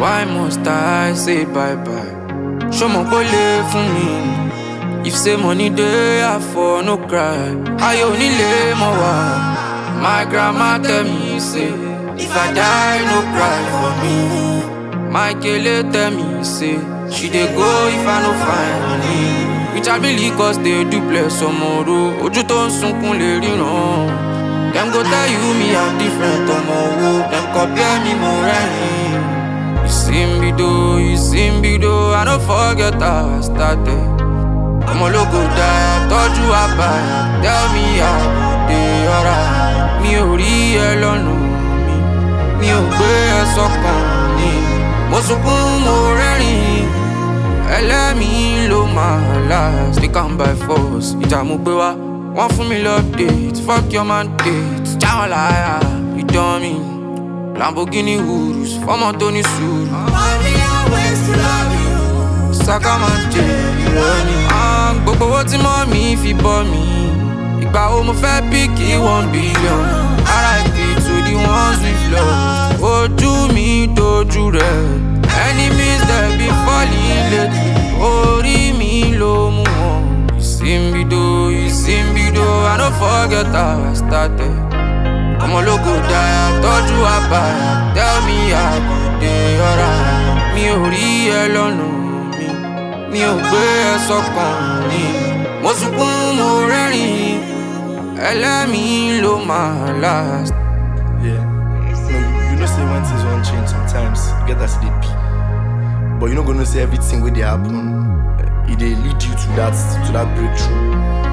Why must I say bye bye? Show mo kó lè fún mi. If say money dey, I for no cry. Ayọ̀ onílé mọ̀ wá. My grandma tell me say, if I die, no cry for me. My kele tell me say, she dey go if I no find money. Which I believe cause they do bless tomorrow. Ojú tó ń sunkún lè ríran. Dem go tell you me I'm different ọmọ wo. Dem compare me mo rẹ́rìn. Ìsìnbìdó, ìsìnbìdó, I no forget how I started. ọmọ ológo dá tọ́jú àbáyà tell me how dey alright. mi ò rí ẹ lọ́nà mi mi ò gbé ẹ sọ́kàn ni mo sunkún mo rẹ́rìn ẹlẹ́mìí ló máa last they come by force ìjà mo gbé wá wọ́n fún mi lọ́pdate fuck your man date jáwọn láyà ìdán mi Lamborghini Urus fọ́mọ tó ní sùúrù. One million ways to love you. Saka máa jẹ ìrọ́ni. Gbogbo owó tí mọ́ mi fi bọ́ mi. Ìgbà wo mo fẹ́ píkì one billion? RIP to the ones we've lost. Ojú mi dojú rẹ̀. Enemies dey be falling lately. Orí mi ló mú wọn. Ìsìnbìdó, ìsìnbìdó, I no forget how I started. ọmọ ológo dáa tọ́jú àbáyà tell me how you dey alright. mi ò rí ẹ lọ́nà mi mi ò gbé ẹ sọ́kàn ni mo sunkún mo rẹ́rìn ẹlẹ́mìí ló máa last. Yeah. No, you, you know say when things won't change sometimes, you get as they be. But you not gonna say everything where they happen. It they lead you to that to that breakthrough.